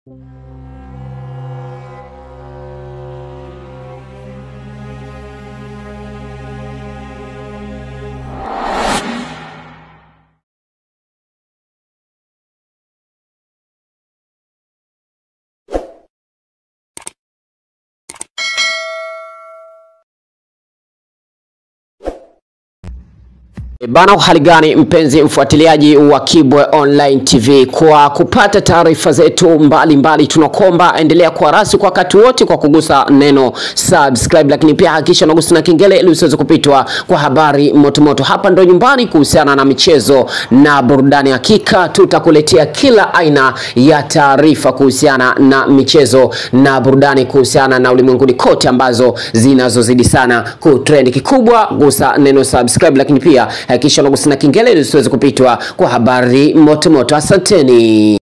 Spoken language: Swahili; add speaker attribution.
Speaker 1: E Bana, hali gani mpenzi mfuatiliaji wa Kibwe Online TV, kwa kupata taarifa zetu mbalimbali, tunakomba endelea kuwa rasi kwa wakati wote kwa kugusa neno subscribe, lakini pia hakikisha unagusa na kengele ili usiweze kupitwa kwa habari motomoto. Hapa ndo nyumbani kuhusiana na michezo na burudani, hakika tutakuletea kila aina ya taarifa kuhusiana na michezo na burudani, kuhusiana na ulimwenguni kote ambazo zinazozidi sana kutrend. Kikubwa gusa neno subscribe, lakini pia hakikisha unagusa na kengele ili usiweze kupitwa kwa habari motomoto. Asanteni.